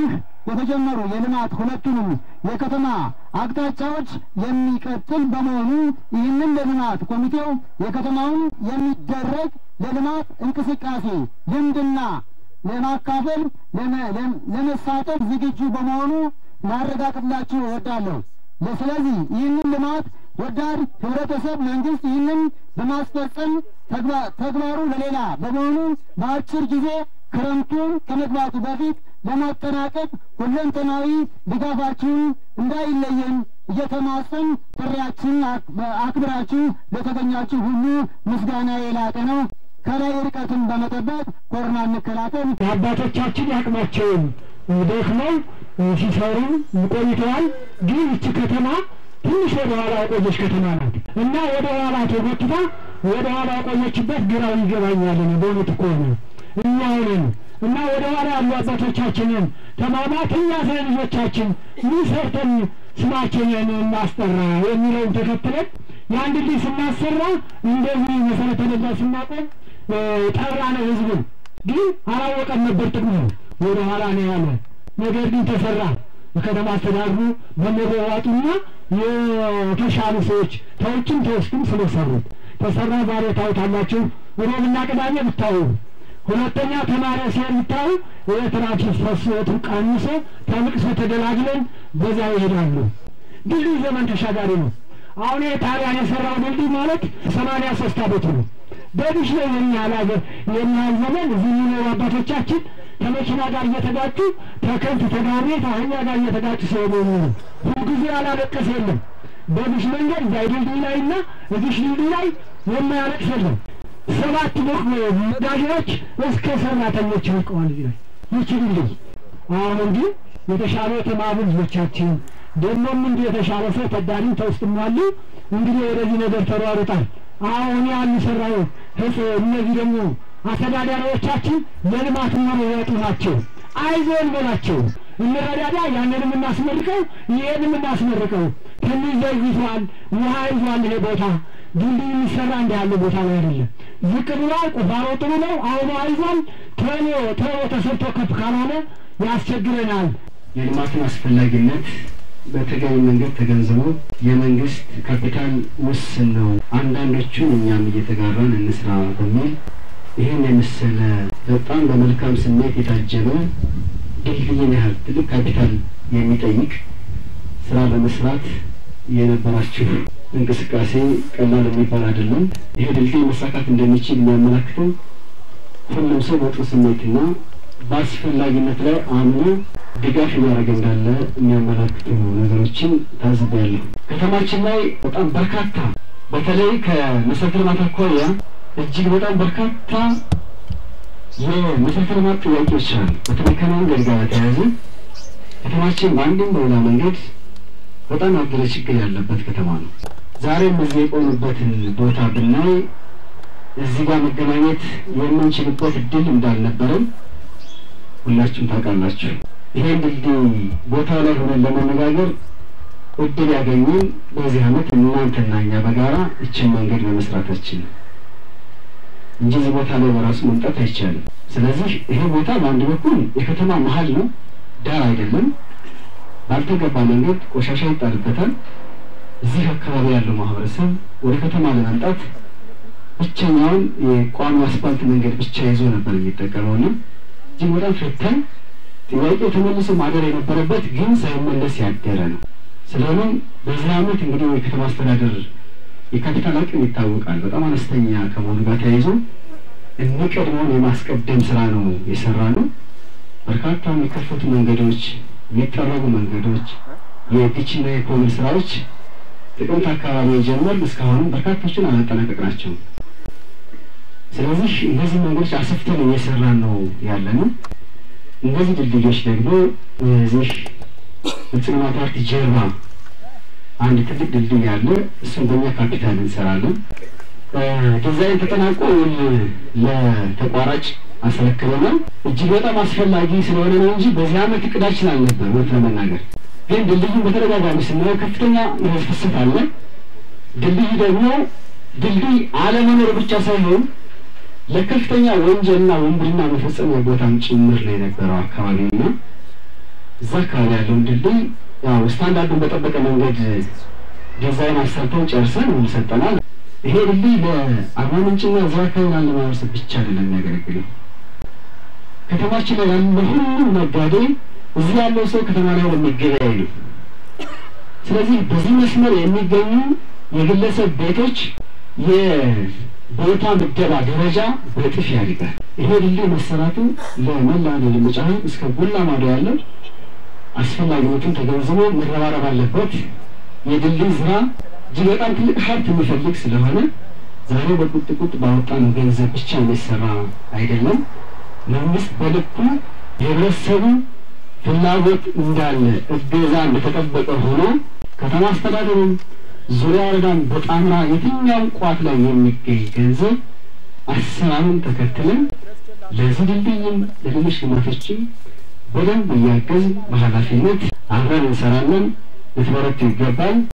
እነዚህ የተጀመሩ የልማት ሁለቱንም የከተማ አቅጣጫዎች የሚቀጥል በመሆኑ ይህንን ለልማት ኮሚቴው የከተማውን የሚደረግ ለልማት እንቅስቃሴ ልምድና ለማካፈል ለመሳተፍ ዝግጁ በመሆኑ ላረጋግጥላችሁ እወዳለሁ። ስለዚህ ይህንን ልማት ወዳድ ህብረተሰብ መንግስት ይህንን በማስፈጸም ተግባሩ ለሌላ በመሆኑ በአጭር ጊዜ ክረምቱን ከመግባቱ በፊት ለማጠናቀቅ ሁለንተናዊ ድጋፋችሁን እንዳይለየን እየተማጸን ጥሪያችንን አክብራችሁ ለተገኛችሁ ሁሉ ምስጋና የላቀ ነው። ከላይ ርቀትን በመጠበቅ ኮሮና እንከላከል። አባቶቻችን ያቅማቸውን ደክመው ሲሰሩ ቆይተዋል። ግን ይቺ ከተማ ትንሽ ወደ ኋላ የቆየች ከተማ ናት እና ወደ ኋላ ተጎትታ ወደ ኋላ የቆየችበት ግራው ይገባኛል። በእውነቱ ከሆነ እኛ ሆነን እና ወደ ኋላ ያሉ አባቶቻችንን ተማማት እኛ ስለ ልጆቻችን ምን ሰርተን ስማችንን እናስጠራ የሚለውን ተከትለን የአንድ ልጅ ስናሰራ እንደዚህ መሰረተ ልማት ስናቆም ጠራ ነው ህዝቡን ግን አላወቀም ነበር ጥቅሙ ወደ ኋላ ነው ያለ ነገር ግን ተሰራ በከተማ አስተዳድሩ በመዋዋጡና የተሻሉ ሰዎች ተውጭም ተወስዱም ስለሰሩት ተሰራ ዛሬ ታዩታላችሁ ሮብና ቅዳሜ ብታዩ ሁለተኛ ተማሪ ሲሄድ ብታዩ የትራፊክ ፍሰቱ ቀንሶ ተልቅሶ ተገላግለን በዛ ይሄዳሉ ድልድይ ዘመን ተሻጋሪ ነው አሁን ጣሊያን የሰራው ድልድይ ማለት ሰማንያ ሶስት አመቱ ነው በዲሽ ላይ የሚያህል ሀገር የሚያህል ዘመን እዚህ የሚኖሩ አባቶቻችን ከመኪና ጋር እየተጋጩ ተከብት ተጋሪ ከአህያ ጋር እየተጋጩ ሰው ነው ሁልጊዜ ያላለቀስ የለም በዲሽ መንገድ እዛ ድልድይ ላይ እና እዚሽ ድልድይ ላይ የማያለቅስ የለም ሰባት ሞቅ መጋዣዎች እስከ ሰራተኞች ይወቀዋል እዚህ ላይ ይቺ ድልድይ አሁን ግን የተሻለ የተማሩ ልጆቻችን ደግሞም እንዲህ የተሻለ ሰው ተዳሪም ተውስጥም አሉ እንግዲህ ወደዚህ ነገር ተሯሩጣል አሁን ያሉ ሰራው እነዚህ ደግሞ አስተዳዳሪዎቻችን ለልማት የሚሮጡ ናቸው። አይዞን በላቸው እንረዳዳ፣ ያንንም እናስመርቀው፣ ይሄንም እናስመርቀው። ትንሽ ዘይቷል፣ ውሃ ይዟል። ይሄ ቦታ ድልድይ የሚሰራ እንደ ያለ ቦታ ላይ አይደለም። ዝቅ ብሏል። ቁፋሮ ጥሩ ነው። አሁኑ አይዟል። ቶሎ ቶሎ ተሰርቶ ከፍ ካልሆነ ያስቸግረናል። የልማትን አስፈላጊነት በተገቢ መንገድ ተገንዝበው የመንግስት ካፒታል ውስን ነው፣ አንዳንዶቹን እኛም እየተጋራን እንስራ በሚል ይህን የመሰለ በጣም በመልካም ስሜት የታጀበ ድልድይን ያህል ትልቅ ካፒታል የሚጠይቅ ስራ ለመስራት የነበራችሁ እንቅስቃሴ ቀላል የሚባል አይደለም። ይሄ ድልድይ መሳካት እንደሚችል የሚያመላክተው ሁሉም ሰው በጥሩ ስሜትና በአስፈላጊነት ላይ አምኖ ድጋፍ እያደረገ እንዳለ የሚያመላክቱ ነገሮችን ታዝቤያለሁ። ከተማችን ላይ በጣም በርካታ በተለይ ከመሰረተ ልማት አኳያ እጅግ በጣም በርካታ የመሰረተ ልማት ጥያቄዎች አሉ። በተለይ ከመንገድ ጋር በተያያዘ ከተማችን በአንድም በሌላ መንገድ በጣም ያገረ ችግር ያለበት ከተማ ነው። ዛሬም እዚህ የቆሙበትን ቦታ ብናይ እዚህ ጋር መገናኘት የምንችልበት እድል እንዳልነበረም ሁላችሁም ታውቃላችሁ። ይሄን ድልድይ ቦታ ላይ ሆነን ለመነጋገር እድል ያገኘን በዚህ አመት እናንተና እኛ በጋራ እችን መንገድ በመስራታችን ነው እንጂ እዚህ ቦታ ላይ በራሱ መምጣት አይቻልም። ስለዚህ ይሄ ቦታ በአንድ በኩል የከተማ መሀል ነው፣ ዳር አይደለም። ባልተገባ መንገድ ቆሻሻ ይጣልበታል። እዚህ አካባቢ ያለው ማህበረሰብ ወደ ከተማ ለመምጣት ብቸኛውን የቋሚ አስፋልት መንገድ ብቻ ይዞ ነበር የሚጠቀመውና እጅግ በጣም ፈታኝ ጥያቄ ተመልሶ ማደር የነበረበት ግን ሳይመለስ ያደረ ነው። ስለሆነም በዚህ አመት እንግዲህ የከተማ አስተዳደር የካፒታል አቅም ይታወቃል። በጣም አነስተኛ ከመሆኑ ጋር ተያይዞ የሚቀድመውን የማስቀደም ስራ ነው የሰራ ነው። በርካታ የሚከፈቱ መንገዶች፣ የሚጠረጉ መንገዶች፣ የዲችና የኮብል ስራዎች ጥቅምት አካባቢ የጀመር እስካሁንም በርካቶችን አላጠናቀቅ ናቸው። ስለዚህ እነዚህ መንገዶች አሰፍተን እየሰራን ነው ያለ ነው። እነዚህ ድልድዮች ደግሞ እዚህ ብልጽግና ፓርቲ ጀርባ አንድ ትልቅ ድልድይ አለ። እሱን በእኛ ካፒታል እንሰራለን። ዲዛይን ተጠናቆ ለተቋራጭ አስረክበናል። እጅግ በጣም አስፈላጊ ስለሆነ ነው እንጂ በዚህ አመት እቅዳችን አልነበር። እውነት ለመናገር ግን ድልድዩን በተደጋጋሚ ስናየው ከፍተኛ የህዝብ ፍሰት አለ። ድልድይ ደግሞ ድልድይ አለመኖር ብቻ ሳይሆን ለከፍተኛ ወንጀልና ወንብድና መፈጸሚያ ቦታም ጭምር ነው የነበረው አካባቢና እዛ አካባቢ ያለውን ድልድይ ያው ስታንዳርዱን በጠበቀ መንገድ ዲዛይን አሰርተው ጨርሰን ሰጠናል። ይሄ ድልድይ ለአርባ ምንጭና እዛ አካባቢ ላለ ማህበረሰብ ብቻ አይደለም የሚያገለግለው ከተማችን ላይ ያለ ሁሉም ነጋዴ እዚህ ያለው ሰው ከተማ ላይ ለሚገበያይ ነው። ስለዚህ በዚህ መስመር የሚገኙ የግለሰብ ቤቶች የቦታ ምደባ ደረጃ በእጥፍ ያድጋል። ይሄ ድልድይ መሰራቱ ለመላ ለልምጫ እስከ ጎላ ማዶ ያለው አስፈላጊነቱን ተገንዝቦ መረባረብ አለበት። የድልድይ ስራ እጅግ በጣም ትልቅ ሀብት የሚፈልግ ስለሆነ ዛሬ በቁጥቁጥ ባወጣነው ገንዘብ ብቻ የሚሰራ አይደለም። መንግስት በልኩ የህብረተሰቡ ፍላጎት እንዳለ እገዛ እንደተጠበቀ ሆኖ ከተማ አስተዳደሩም ዙሪያ ወረዳም በጣምራ የትኛውም ቋት ላይ የሚገኝ ገንዘብ አሰራሩን ተከትለን ለዚህ ድልድይም ለሌሎች ልማቶችም በደንብ እያገዝ በኃላፊነት አብረን እንሰራለን። ልትበረቱ ይገባል።